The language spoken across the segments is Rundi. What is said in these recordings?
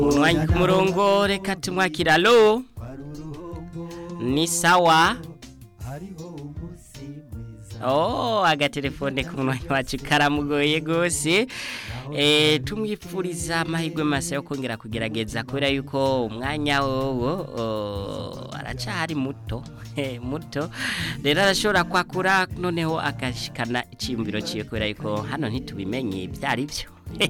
umwanya ku murongo reka tumwakira alo ni sawa oh agatelefone ku mwanya wacu karamugoye gose eh tumwipfuriza amahirwe masa yo kongera kugerageza kubera yuko umwanya wowo oh, aracari muto muto rero arashobora kwakura noneho akashikana icyiyumviro ciwe kubera yuko hano ntitubimenye byari byo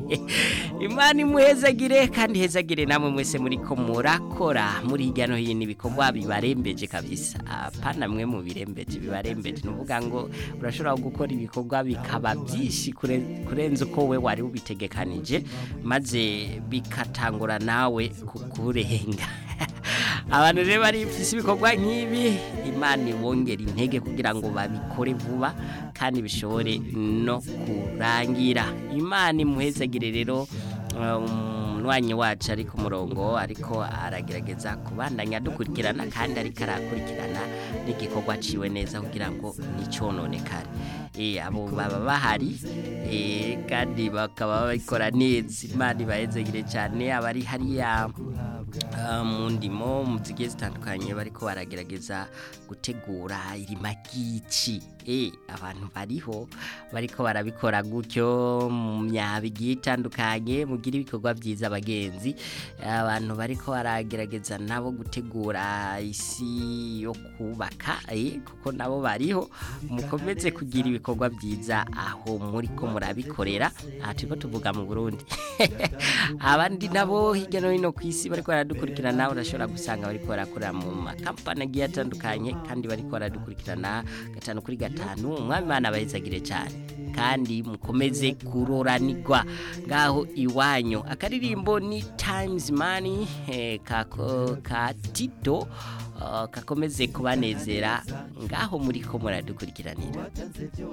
imana imuhezagire kandi hezagire namwe mwese muri ko murakora muri hirya no hino ibikorwa bibarembeje kabisa apana mwe mu birembeje bibarembeje nuvuga ngo urashobora gukora ibikorwa bikaba byinshi kurenza uko we wari ubitegekanije maze bikatangura nawe kukurenga abantu rero barifise ibikorwa nk'ibi imana ibongera intege kugira ngo babikore vuba kandi bishobore no kurangira imana imuhezagire rero umwanya wacu ari ku murongo ariko aragerageza kubandanya dukurikirana kandi ariko arakurikirana n'igikorwa ciwe neza kugira ngo nticyononekare abo baba bahari kandi bakaba babikora neza imana ibahezagire cyane abari hariya mu ndimo mu zigiye zitandukanye bariko baragerageza gutegura irima ry'ici abantu bariho bariko barabikora gutyo mu myaba igiye itandukanye mugira ibikorwa byiza abagenzi abantu bariko baragerageza nabo gutegura isi yo kubaka kuko nabo bariho mukomeze kugira ibikorwa byiza aho muri ko murabikorera aha turiko tuvuga mu burundi abandi nabo hirya no hino ku isi bariko baradukurikirana urashobora gusanga bariko barakorera mu makampani agiye atandukanye kandi bariko baradukurikirana gatanu kuri gatanu umwami imana abahezagire cyane kandi mukomeze kuroranirwa ngaho iwanyu akaririmbo ni times money kako ka tito kakomeze kubanezera ngaho muri ko muradukurikiranira